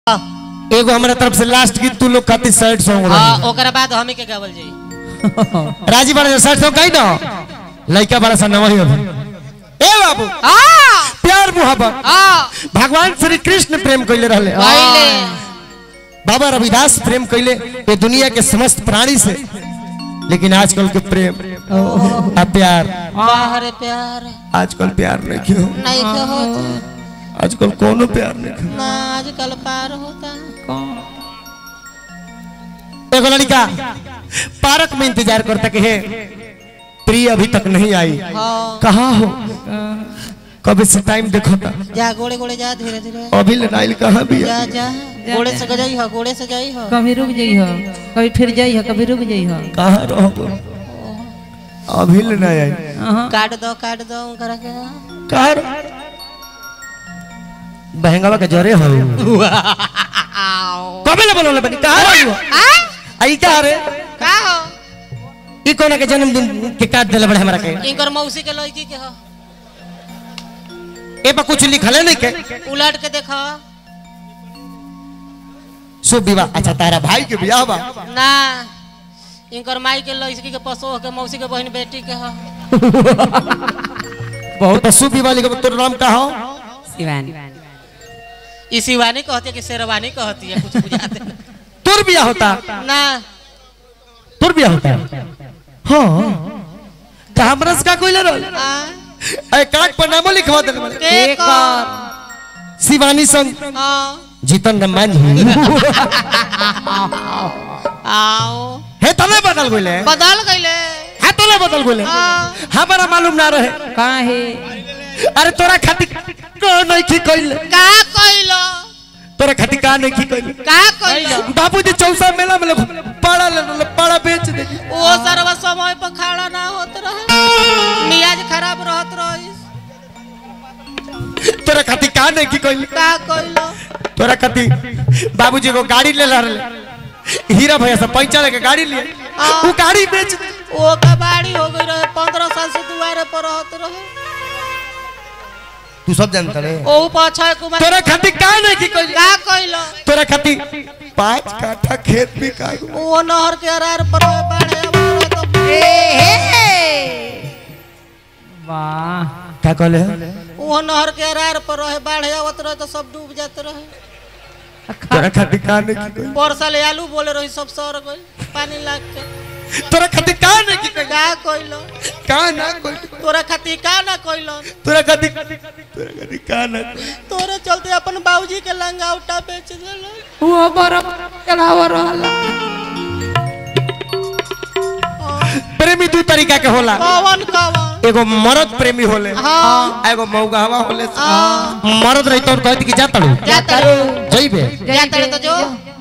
एगो हमरा तरफ से लास्ट गीत तू लोग खातिर सैड सॉन्ग हाँ रही ओकरा बाद हमी के गावल जाई राजी बड़ा सैड सॉन्ग कही ना लड़का बड़ा सा नवा ही अभी ए बाबू आ प्यार मोहब्बत आ भगवान श्री कृष्ण प्रेम कइले रहले पहले बाबा रविदास प्रेम कइले ये दुनिया के समस्त प्राणी से लेकिन आजकल के प्रेम आ प्यार बाहर प्यार आजकल प्यार नहीं क्यों नहीं के होता आजकल कोनो प्यार नहीं क्यों ना आजकल पार होता एगो लड़का पार्क में इंतजार करता कि हे प्रिय अभी तक नहीं आई हाँ कहाँ हो कब से टाइम देखो था जा गोड़े गोड़े जा धीरे धीरे अभी ले नाइल कहाँ भी जा जा गोड़े से गजाई हो गोड़े से जाई हो कभी रुक जाइ हो कभी फिर जाइ हो कभी रुक जाइ हो कहाँ रहो अभी ले नहीं आई अहाँ काट दो काट दो करा के कहाँ रहो? बहंगावा के जरे हो कबे ले बोलो बनी कहाँ रही हो आई क्या रे का हो ई कोना के जन्मदिन के काट देले बड़े हमरा के इनकर मौसी के लड़की के हो ए पर कुछ लिखल है नहीं के उलट के देखो शुभ विवाह अच्छा तारा भाई के ब्याह बा ना इनकर माई के लड़की के पसो के मौसी के बहन बेटी के हो बहुत शुभ विवाह लिखो तोर नाम का हो शिवानी ई शिवानी कहती है कि शेरवानी कहती है कुछ बुझाते नहीं। तोर ब्याह होता ना तोर ब्याह होता हाँ तो हमरा से का कोई ले रहल आ, ए कार्ड पर नामो लिखवा देले बड़े के कर शिवानी संग हाँ जीतन रमान आओ हे तले बदल गइले बदल गईले हे तले बदल गइले हाँ हमरा मालूम ना रहे कहाँ है अरे तोरा खातिर का नहीं की कइले का कइलो तोरा खातिर का नहीं की कइले का कइलो बाबूजी चौसा मेला में लोग पाड़ा ले ले पाड़ा बेच दे वो सरवा समय पर खड़ा ना होत रहे मियाज खराब रहत रही तोरा खातिर का नहीं की कइले का कइलो तोरा खातिर बाबूजी को गाड़ी ले रहले हीरा भैया से पैसा लेके गाड़ी लिए वो गाड़ी बेच दे वो कबाड़ी हो गई रहे पंद्रह साल से दुआरे पर रहत रहे तू सब जानता रे ओ अक्षय कुमार तोरा खातिर का नहीं की कइले का कइलो तोरा खातिर पांच काठा खेत भी का वो नहर के अरार पर बाढ़े हमारा तो वाह क्या कहले वो नहर के अरार पर रहे बाढ़े आवत रहे तो सब डूब जाते रहे तोरा खातिर का नहीं की कइले पर साल आलू बोले रही सब सर गई पानी लाग के तोरा खातिर का नहीं की कइले का कइलो का ना कोई तोरा खातिर का ना कइलो तोरा खातिर तोरा खातिर का ना कोई तोरे चलते अपन बाबूजी के लंगा उठा बेच देलो वो बरफ चढ़ाव रहल प्रेमी दू तरीका के होला कवन कवन एगो मर्द प्रेमी होले हाँ एगो मौगावा होले हाँ। मर्द रही तो कहती कि जा तड़ू जाता जइबे जाता रे तो जो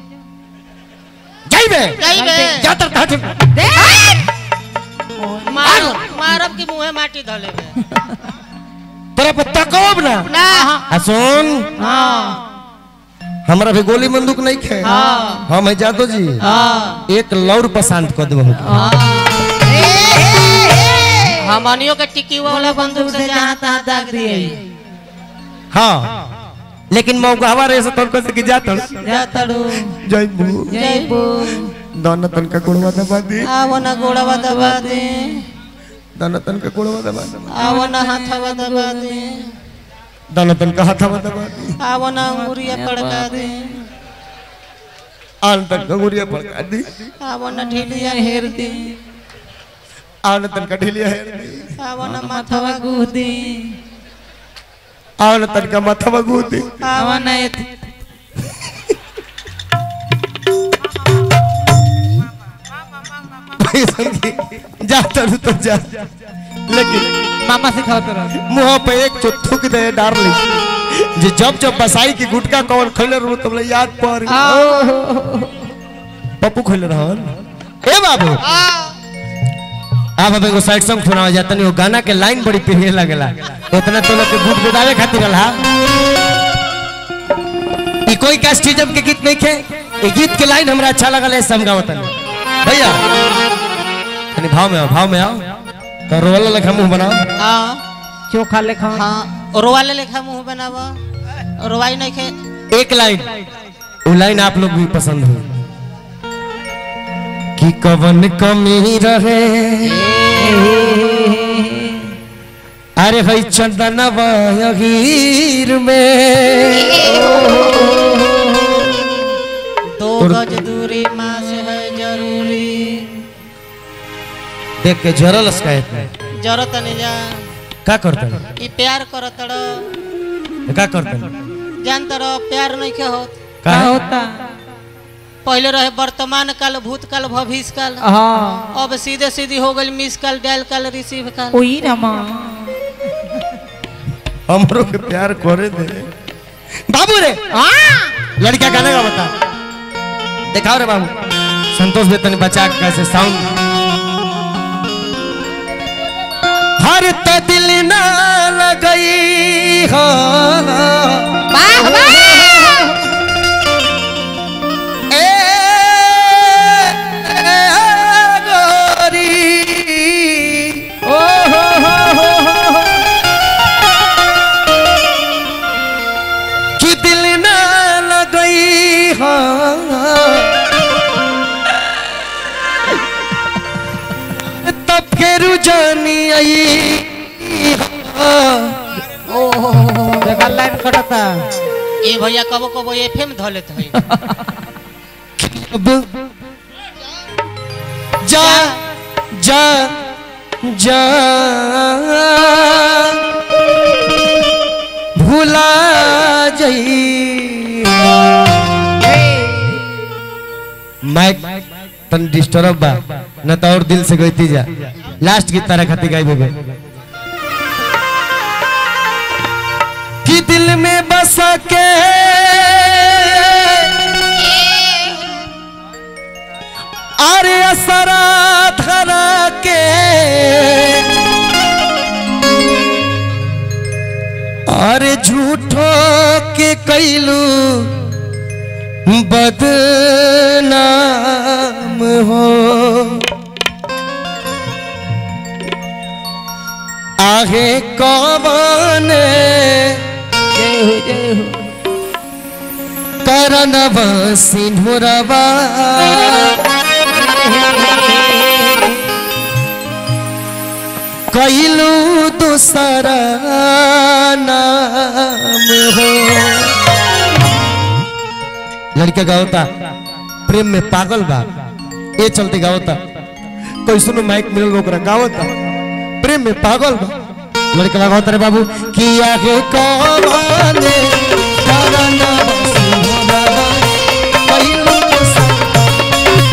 जइबे जाइबे जा तर हट मार मारब की मुंहे माटी धले में तोरा पर तकब ना ना आ सुन हमरा भी गोली बंदूक नहीं खे हम है जादो जी एक लौर पर शांत कर देबो हमनियों के टिकी वाला बंदूक से जहां तहां दाग दिए हाँ लेकिन मौगावा रे से तोर से कि जा तड़ जातड़ू जइबू जइबू दाना तन का गुणवा दबा दी आवो ना गोड़वा दबा दे दाना तन का गुणवा दबा दे आवो ना हाथवा दबा दे दाना तन का हाथवा दबा दी आवो ना अंगुरिया पड़का दे आन तन का गुड़िया पड़का दी आवो ना ढीलिया हेर दे आन तन का ढिलिया है आवो ना माथवा गुदी आन तन का माथवा गूदी आवो ना एत जा तड़ू तो जा लेकिन मामा सिखाओ तो रह मुंह पे एक चो थूक दे डार्लिंग जे जब जब बसाई की गुटका कौन खैले रहू तुमले याद पर पप्पू खैले रहन ए बाबू आप अब एगो साइड सॉन्ग सुनावा जाता नहीं वो गाना के लाइन बड़ी पिहे लगेला उतना तो लोग के गुट गुदावे खातिर रहा ई कोई कास्टिज्म के गीत नहीं खे ई गीत के लाइन हमरा अच्छा लगल है समझावत भैया कनी भाव में आओ भाव में आओ तो रोवाला लेखा मुंह बनाओ हाँ चोखा लेखा हाँ रोवाले लेखा मुंह बनावा रोवाई नहीं खे एक लाइन वो लाइन आप लोग भी पसंद हो कि कवन कमी रहे अरे भाई चंदनवा हीर में दो गज दूरी माँ से है जरूरी देख के जरल स्काय जरूरत नहीं जा का करते ई प्यार करत रह का करते जानत रह प्यार नहीं के होत का का होता पहले रहे वर्तमान काल भूतकाल भविष्य काल हाँ अब सीधे सीधी हो गई miss call dial call receive call ओही रमा हमरो के प्यार करे दे बाबू रे लड़का गाने का बता दिखाओ रे बाबू संतोष वेतन बचा के कैसे साउंड हर त दिल ना लगई हो ए, ए, गोरी ओ हो हो हो हो कि दिल ना लगई हो तब फिर जानी आई हो। देखा लाइन कटता ए भैया कबो कबो एफएम ध लेत है अब जा जा जा भूला जई माइक तन डिस्टर्ब बा न तो और दिल से गईती जा लास्ट की तरह खाती गाई बेबे कि दिल में बस के अरे असरा धरा के अरे झूठो के कैलू बदनाम हो आगे कौन जय हो जय हो करनव सिंधुरवा कैलू दूसरा नाम हो लड़का गावता प्रेम में पागल बा ये चलते गावता कोई सुनो माइक मिलल ओकरा गावता प्रेम में पागल बा लड़का गावता रे बाबू किया के कौन करना सिंहवा कैलू दूसरा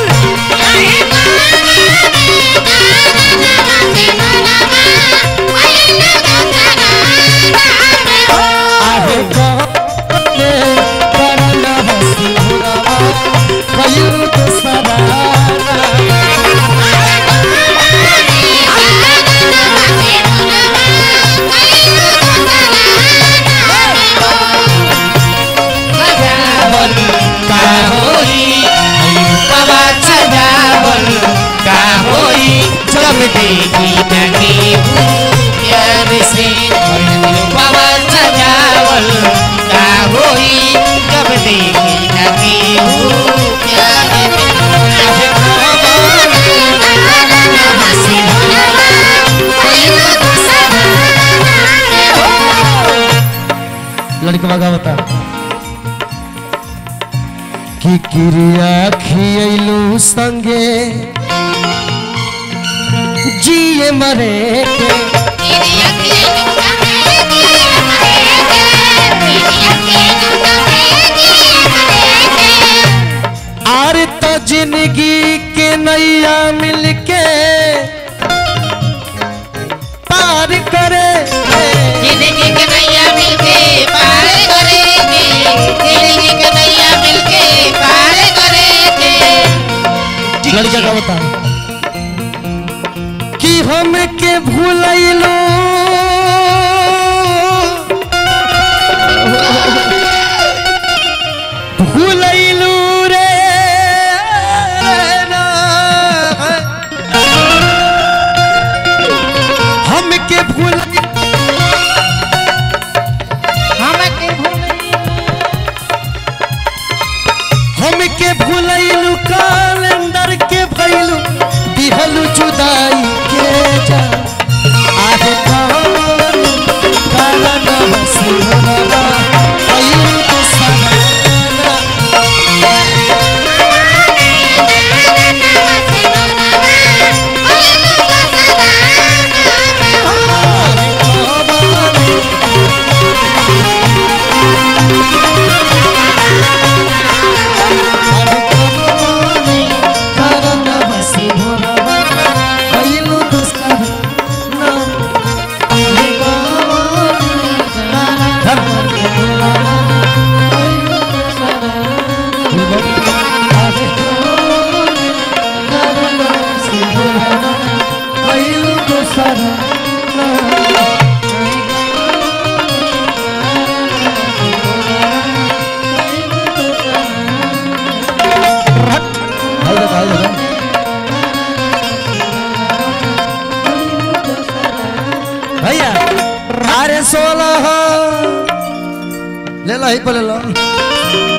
आहे कहने करना सिंहवा कैलू दूसरा का होई बाबा सजावल का होई जब देखी नगी प्यार से बाबा सजावल का होई जब देखी नगी प्यार लड़का बगा बता कि क्रिया खियलू संगे जिए मरे के आर तो जिंदगी के नैया मिलके पार करे जिंदगी के नैया मिलके पार करेंगे जिंदगी के नैया मिलके पार करेंगे लड़का का बता कि हम के भूलैलो भूलैलू रे ना। हम के भूल हम के भूल हमके भूलैलू कैलेंडर के भैलू दिहलू जुदाई के जा आहे कौन कारण हसीना भैलू तो सहारा भैया अरे सोलह ले लो ही पे ले लो